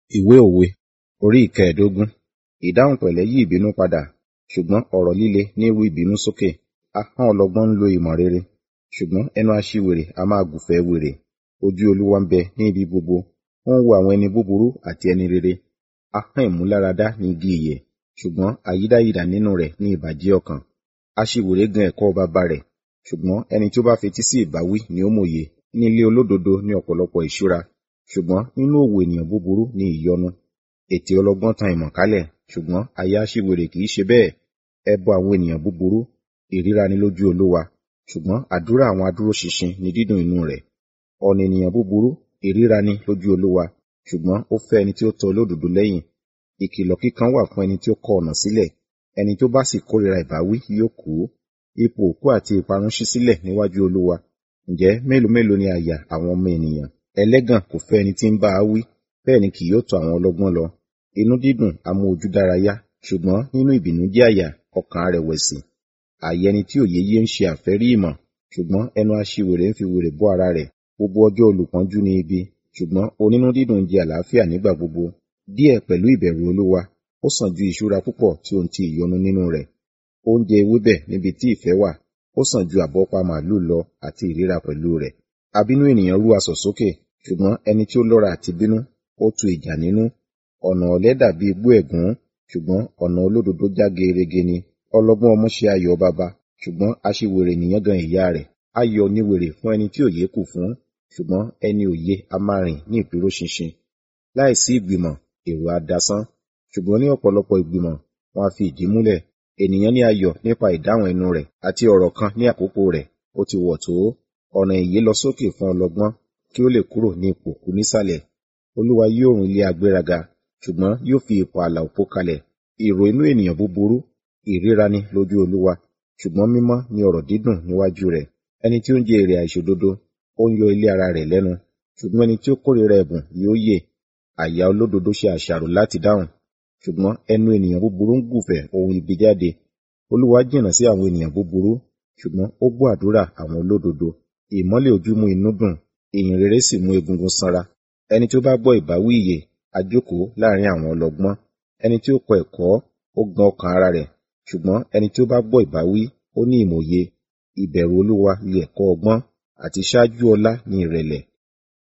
Ìwé òwe orí ìkẹẹ̀dógún. Ìdáhùn pẹ̀lẹ́ yí ìbínú padà, ṣùgbọ́n ọ̀rọ̀ líle ní ru ìbínú sókè. Ahọ́n ọlọ́gbọ́n ń lo ìmọ̀ rere, ṣùgbọ́n ẹnu aṣiwèrè a máa gùnfẹ́ wèrè. Ojú Olúwa ń bẹ ní ibi gbogbo, ó ń wo àwọn ẹni búburú àti ẹni rere. Ahọ́n ìmúláradá ni igi ìyè, ṣùgbọ́n àyídáyidà nínú rẹ̀ ní ìbàjẹ́ ọkàn. Aṣiwèrè gan ẹ̀kọ́ baba rẹ̀, ṣùgbọ́n ẹni tí ó bá fetí sí ìbáwí ni ó mòye. Ní ilé olódodo ní ọ̀pọ̀lọpọ̀ ìṣúra, ṣùgbọ́n nínú òwò ènìyàn búburú ni ìyọnu. Ètè ọlọ́gbọ́n tan ìmọ̀ kálẹ̀, ṣùgbọ́n aya aṣiwèrè kì í ṣe bẹ́ẹ̀. Ẹbọ àwọn ènìyàn búburú, ìríra ni lójú Olúwa, ṣùgbọ́n àdúrà àwọn adúróṣinṣin ni dídùn inú rẹ̀. Ọ̀nà ènìyàn búburú, ìríra ni lójú Olúwa, ṣùgbọ́n ó fẹ́ ẹni tí ó tọ olódodo lẹ́yìn. Ìkìlọ̀ kíkan wà fún ẹni tí ó kọ ọ̀nà sílẹ̀, ẹni tí ó bá sì kórìíra ìbáwí yóò kú. Ipò òkú àti ìparun ṣí sílẹ̀ níwájú Olúwa. Ǹjẹ́ mélòó mélòó ni àyà àwọn ọmọ ènìyàn? Ẹlẹ́gàn kò fẹ́ ẹni tí ń bá a wí, bẹ́ẹ̀ ni kì yóò tọ àwọn ọlọ́gbọ́n lọ. Inú dídùn a mú ojú dárayá, ṣùgbọ́n nínú ìbìnújẹ́ àyà ọkàn á rẹ̀wẹ̀sì. Àyà ẹni tí òye yé ń ṣe àfẹ́rí ìmọ̀, ṣùgbọ́n ẹnu aṣiwèrè ń fi wèrè bọ́ ara rẹ̀. Gbogbo ọjọ́ olùpọ́njú ni ibi, ṣùgbọ́n onínú dídùn jẹ àlàáfíà nígbà gbogbo. Díẹ̀ pẹ̀lú ìbẹ̀rù Olúwa, ó sàn ju ìṣúra púpọ̀ tí ohun ti ìyọnu nínú rẹ̀. Oúnjẹ ewébẹ̀ níbi tí ìfẹ́ wà, ó sàn ju àbọ́pa màlúù lọ àti ìríra pẹ̀lú rẹ̀. Abínú ènìyàn rú asọ̀ sókè, ṣùgbọ́n ẹni tí ó lọ́ra àti bínú, ó tu ìjà nínú. Ọ̀nà ọ̀lẹ dàbí igbó ẹ̀gún, ṣùgbọ́n ọ̀nà olódodo já gerege ni. Ọlọ́gbọ́n ọmú ṣe ayọ̀ baba, ṣùgbọ́n aṣiwèrè ènìyàn gan ìyá rẹ̀. Ayọ̀ ni wèrè fún ẹni tí òye kù fún, ṣùgbọ́n ẹni òye a máa rìn ní ìdúróṣinṣin. Láìsí ìgbìmọ̀, èrò á dasán, ṣùgbọ́n ní ọ̀pọ̀lọpọ̀ ìgbìmọ̀, wọn a fi ìdí múlẹ̀. Ènìyàn ní ayọ̀ nípa ìdáhùn ẹnu rẹ̀, àti ọ̀rọ̀ kan ní àkókò rẹ̀, ó ti wọ̀ tó. Ọ̀nà ìyè lọ sókè fún ọlọ́gbọ́n, kí ó lè kúrò ní ipò kú nísàlẹ̀. Olúwa yóò run ilé agbéraga, ṣùgbọ́n yóò fi ipò ààlà òpó kalẹ̀. Èrò inú ènìyàn búburú, ìríra ni lójú Olúwa, ṣùgbọ́n mímọ́ ni ọ̀rọ̀ dídùn níwájú rẹ̀. Ẹni tí ó ń jẹ èrè àìṣòdodo, ó ń yọ ilé ara rẹ̀ lẹ́nu, ṣùgbọ́n ẹni tí ó kórìíra ẹ̀bùn yóò yè. Àyà olódodo ṣe àṣàrò láti dáhùn, ṣùgbọ́n ẹnu ènìyàn búburú ń gùfẹ̀ ohun ibi jáde. Olúwa jìnnà sí àwọn ènìyàn búburú, ṣùgbọ́n ó gbọ́ àdúrà àwọn olódodo. Ìmọ́lẹ̀ ojú mú inú dùn, ìyìn rere sì mú egungun sanra. Ẹni tí ó bá gbọ́ ìbáwí ìyè, a jókòó láàrin àwọn ọlọ́gbọ́n. Ẹni tí ó kọ ẹ̀kọ́, ó gbọ́n ọkàn ara rẹ̀, ṣùgbọ́n ẹni tí ó bá gbọ́ ìbáwí, ó ní ìmòye. Ìbẹ̀rù Olúwa ni ẹ̀kọ́ ọgbọ́n, àti ṣáájú ọlá ni ìrẹ̀lẹ̀.